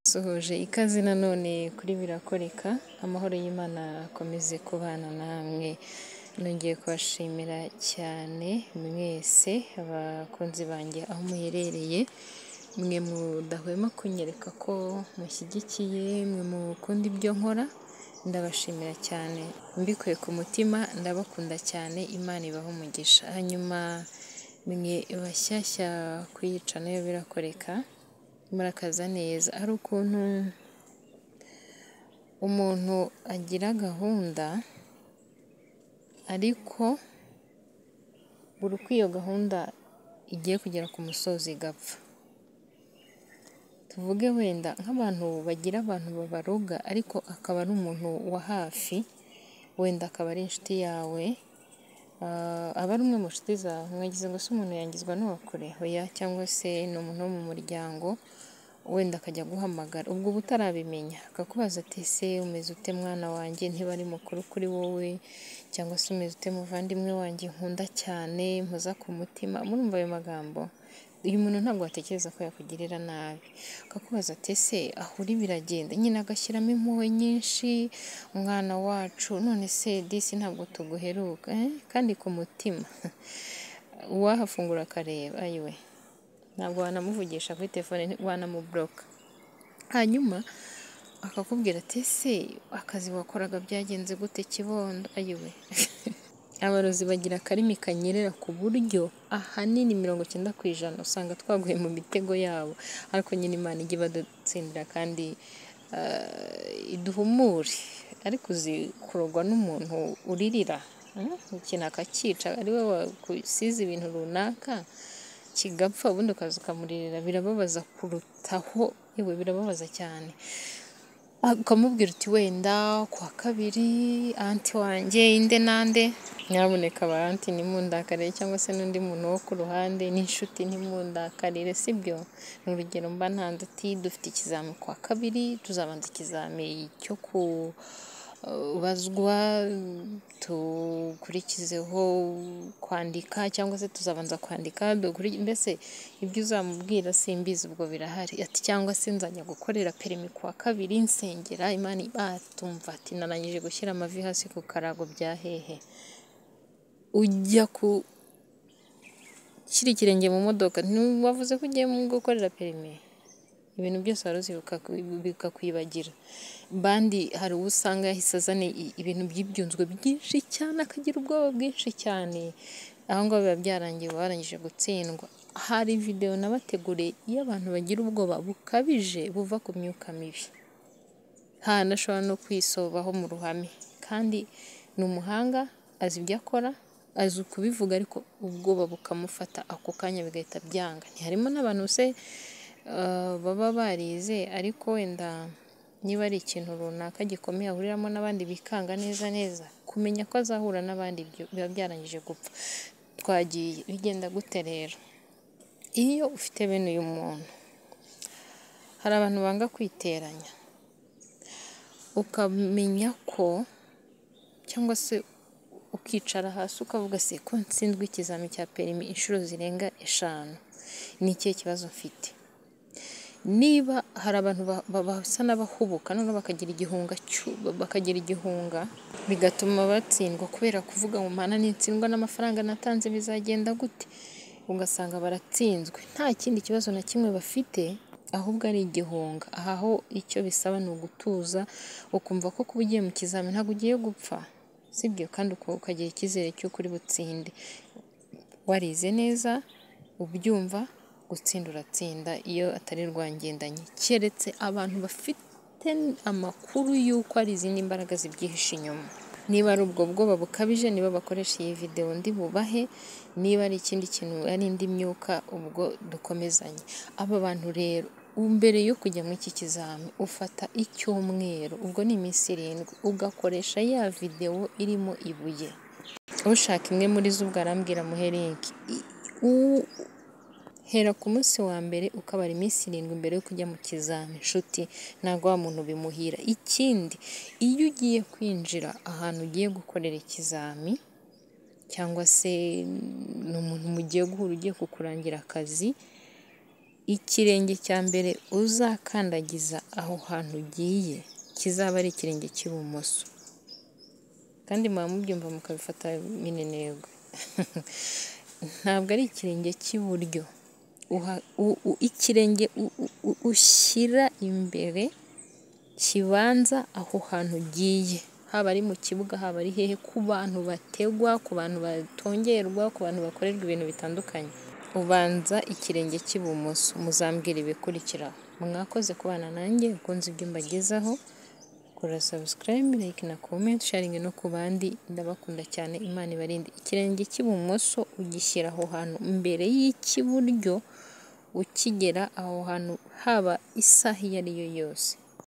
Nsohoje ikaze nanone kuri birakoreka, amahoro y'Imana akomeze kubana namwe, nongeye kubashimira cyane mwese bakunzi banjye aho muherereye, mwe mudahwema kunyereka ko mushyigikiye, mwe mukunda ibyo nkora, ndabashimira cyane mbikuye ku mutima, ndabakunda cyane Imana ibahe umugisha, hanyuma mwe bashyashya ku nayo birakoreka, murakaza neza, hari ukuntu umuntu agira gahunda ariko buri uko iyo gahunda igiye kugera ku musozi igapfa, tuvuge wenda nk'abantu bagira abantu babaroga ariko akaba ari umuntu wa hafi, wenda akaba ari inshuti yawe, aba ari umwe mu nshuti zawe, mwagize ngo se umuntu yangizwa n'uwa kure, oya cyangwa se ni umuntu wo mu muryango, wenda akajya aguhamagara ubwo uba utarabimenya, akakubaza ati ese umeze ute mwana wanjye, niba ari mukuru kuri wowe cyangwa se umeze ute muvandimwe wanjye nkunda cyane, mpoza ku mutima, murumva ayo magambo, uyu muntu ntabwo watekereza ko yakugirira nabi, akakubaza ati ese aho uri biragenda, nyine agashyiramo impuhwe nyinshi, mwana wacu none se disi ntabwo tuguheruka, kandi ku mutima uwahafungura akareba ayiwe, ntabwo wanamuvugisha kuri telefone wanamuburoka, hanyuma akakubwira ati ese akazi wakoraga byagenze gute kibondo, ayiwe abarozi bagira akarimi kanyerera ku buryo ahanini mirongo icyenda ku ijana usanga twaguye mu mitego yabo, ariko nyine Imana ijye ibadutsindira kandi iduhumure, ariko uzi kurogwa n'umuntu uririra, ikintu akacyica ari we wagusize ibintu runaka kigapfa ubundi ukaza ukamuririra birababaza kurutaho, yewe birababaza cyane, ukamubwira uti wenda kuwa kabiri anti wanjye inde nande, nyabuneka ba anti ntimundakarire cyangwa se n'undi muntu wo ku ruhande n'inshuti ntimundakarire sibyo, ni urugero mba ntanze uti dufite ikizami kuwa kabiri, tuzabanza ikizami cyo kubazwa, dukurikizeho kwandika cyangwa se tuzabanza kwandika, mbese ibyo uzamubwira simbizi ubwo birahari, ati cyangwa se nzajya gukorera perimi kuwa kabiri nsengera Imana batumva ati narangije gushyira amavi hasi ku karago bya hehe, ujya gushyira ikirenge mu modoka, ntiwavuze ko ugiye gukorera perimi, ibintu byose wari uzi bikakwibagira, bandi hari uwo usanga yahise azana ibintu by'ibyunzwe byinshi cyane, akagira ubwoba bwinshi cyane, aho ngaho biba byarangiye uba warangije gutsindwa, hari videwo nabateguriye y'abantu bagira ubwoba bukabije buva ku myuka mibi, ntanashobora no kwisobaho mu ruhame, kandi ni umuhanga azi ibyo akora, azi kubivuga ariko ubwoba bukamufata ako kanya bigahita byanga, harimo n'abantu se baba barize ariko wenda niba ari ikintu runaka gikomeye ahuriramo n'abandi bikanga neza neza, kumenya ko azahura n'abandi biba byarangije gupfa, twagiye bigenda gute rero, iyo ufite bene uyu muntu, hari abantu banga kwiteranya, ukamenya ko cyangwa se ukicara hasi ukavuga se ko ntsinzwe ikizami cya perimi inshuro zirenga eshanu, ni ikihe kibazo mfite, niba hari abantu basa n'abahubuka noneho bakagira igihunga, bakagira igihunga bigatuma batsindwa kubera kuvuga ngo mana nintsindwa n'amafaranga natanze bizagenda gute, ugasanga baratsinzwe nta kindi kibazo na kimwe bafite ahubwo ari igihunga, aha ho icyo bisaba ni ugutuza ukumva ko kuba ugiye mu kizami ntabwo ugiye gupfa, sibyo kandi ukagira icyizere cy'uko uri butsinde, warize neza ubyumva gutsinda uratsinda iyo atari rwangendanyi, keretse abantu bafite amakuru y'uko hari izindi mbaraga zibyihishe inyuma, niba ari ubwo bwoba bukabije nibo bakoresha iyi videwo ndi bubahe, niba ari ikindi kintu ari indi myuka ubwo dukomezanye, aba bantu rero mbere yo kujya muri iki kizami ufata icyumweru, ubwo ni iminsi irindwi ugakoresha ya videwo irimo ibuye, ushaka imwe muri zo ubwo arambwira muhe linki, hera ku munsi wa mbere ukabara iminsi irindwi mbere yo kujya mu kizami nshuti, ntabwo wa muntu bimuhira, ikindi iyo ugiye kwinjira ahantu ugiye gukorera ikizami cyangwa se ni umuntu mugiye guhura ugiye kukurangira akazi, ikirenge cya mbere uzakandagiza aho hantu ugiye kizaba ari ikirenge cy'ibumoso kandi muba mubyumva mukabifata minenegwe ntabwo ari ikirenge cy'iburyo ikirenge ushyira imbere kibanza aho hantu ugiye haba ari mu kibuga haba ari hehe ku bantu bategwa ku bantu batongerwa ku bantu bakorerwa ibintu bitandukanye ubanza ikirenge cy'ibumoso muzambwira ibikurikira mwakoze kubana nanjye ukunze ibyo mbagezaho kora subscribe like na comment sharing no ku bandi ndabakunda cyane imana ibarinde ikirenge cy'ibumoso ugishyira aho hantu mbere y'icy'iburyo ukigera aho hantu haba isaha iyo ari yo yose